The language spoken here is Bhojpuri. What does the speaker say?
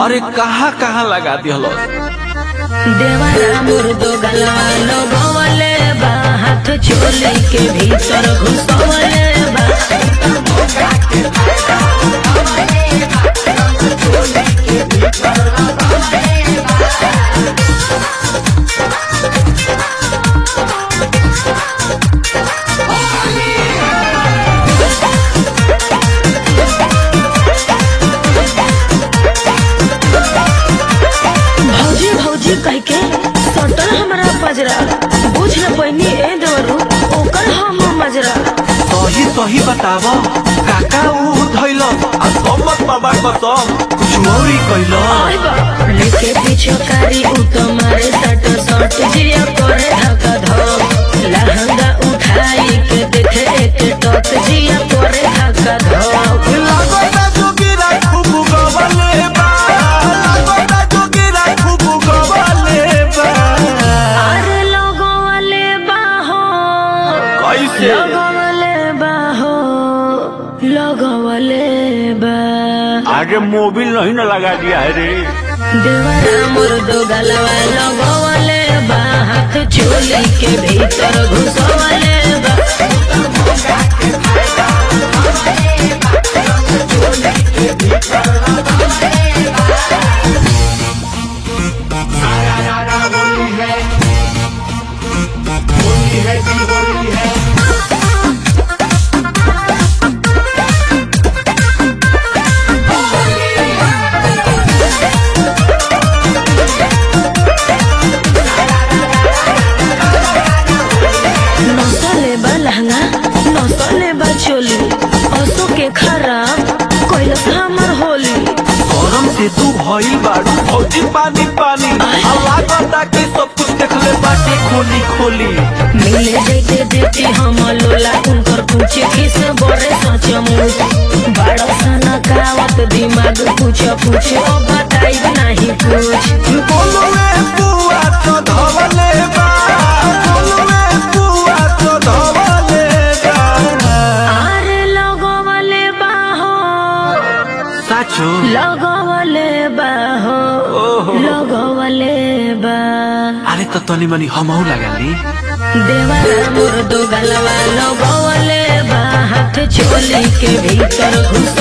अरे कहाँ कहाँ लगा दिहल देवारा मुर्दो गलवा लगवले बा हाथ चोली के भीतर घुसवले बा भौजी भौजी कह के सटल हमरा पजरा बुझ न पैनी ए देवरू ओकर हम मजरा सही सही बताव काका ऊ धैल आ सम्मत बाबा कसम कुछ मौरी कैल आय बा लेके पीछे कारी उ तो मारे सट सट जिया करे धका धक लहंगा उठाई के देखे एक टक जिया करे धका धक लागता जोगिरा खूब गवले बा लागता जोगिरा खूब गवले बा अरे लगवले बाहो कैसे लगवले बाहो लगवले बा आगे मोबिल नहीं ना लगा दिया है रे देवरा मुर्दो गलवा लगवले बा हाथ चोली के भीतर घुसवले बा नसले बा लहंगा नसले बा चोली असो के खराब कैलस हमर होली गरम से तू भइल बाड़ू फौजी पानी पानी आ लागता कि सब कुछ देखले बाटे खोली खोली मिले जैते देती हम लोला उनकर पूछे किस बड़े सचमुच बड़ा सना कावत दिमाग पूछ पूछ ओ बताई नहीं कुछ बोलवे बुआ तो धवले बा बोलवे बुआ तो धवले बा आरे लगवले बाहो साचो लगवले बाहो ओहो। लगवले बा अरे तो तनी मनी हमहू लगाली देवरा मुर्दो गलवा लगवले बा हाथ चोली के भीतर घुस